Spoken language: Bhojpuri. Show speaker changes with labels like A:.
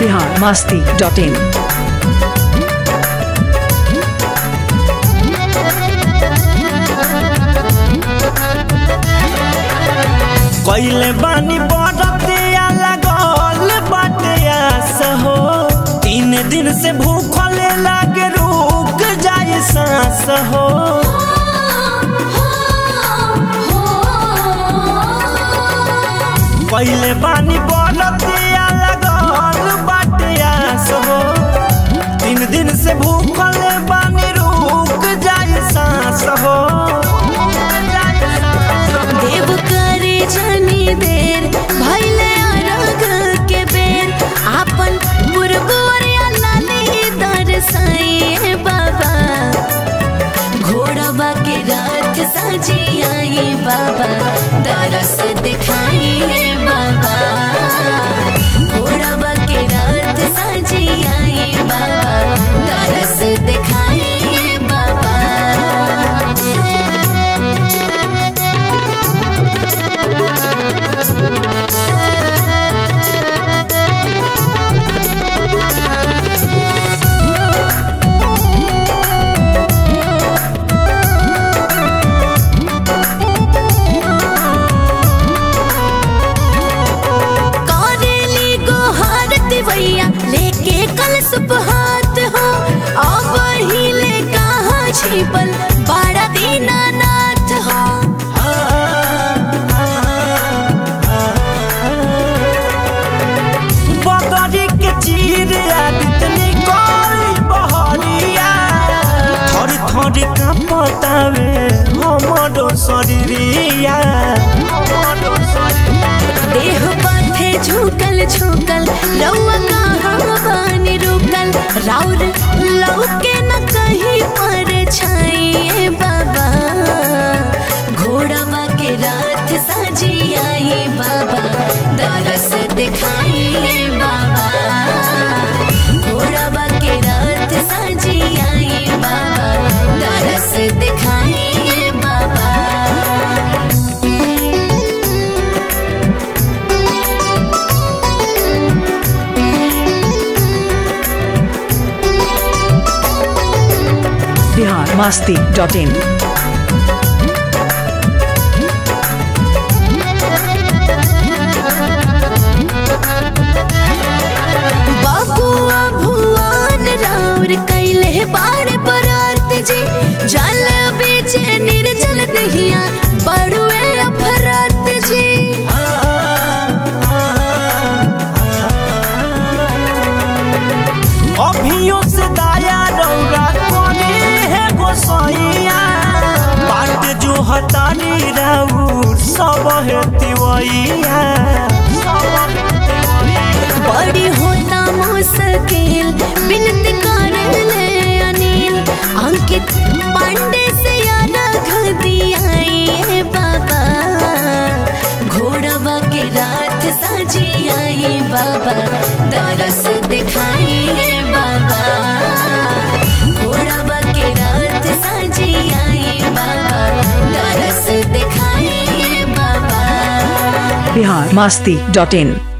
A: बिहार मास्ती डॉट इन
B: कैले बानी बरतिया लगल बाटे आस हो तीन दिन से भूखल लागे रुक जाए सांस हो कैले बानी बरतिया लगल बाटे आस हो तीन दिन से भूखल बानी रुक जाए सांस हो
C: देव करे जनी देर भैले अरग के बेर आपन पुरगोरिया लाली दरसाइए बाबा घोड़वा के रात साजी आई बाबा दरस दिखाइए बाबा घोड़वा के रात साजी आई बाबा दरस दिखाइए बाबा करेली गोहार दिवैया लेके कल सुबहात हो अब हिले कहाँ छिपल बाड़ा दीनानाथ हो
B: बदरी के चीर आदित निकली बहरिया थोड़ी थोड़ी कांपतावे हमरो शरीरिया
C: देह बाथे झुकल झुकल रउआ कहाँ बानी रुकल राउर लौके न कहीं पर छाइए बाबा घोड़ावा के रात साजी आई बाबा दरस दिखाइए बाबा घोड़ावा के रात साजी आई बाबा दरस दिखाइए बाबा
A: बिहार मास्ती डॉट इन
C: बाबुआ भुवन राउर कैले बार बरात जी जल बीचे निर्जल दहिया बड़ुए अफरात जी
B: अभियो से दाया रौरा कोने है गोसैया बाट जो हतानी राउर सब है तिवैया
C: बड़ी होता मुश्किल बिनती कर ले अनिल अंकित पांडे से अलग दिया बाबा घोड़वा के रात साजी आई बाबा दरस दिखाइए बाबा घोड़वा के रात साजी आई बाबा दरस दिखाइए बाबा
A: बिहार मास्ती डॉट इन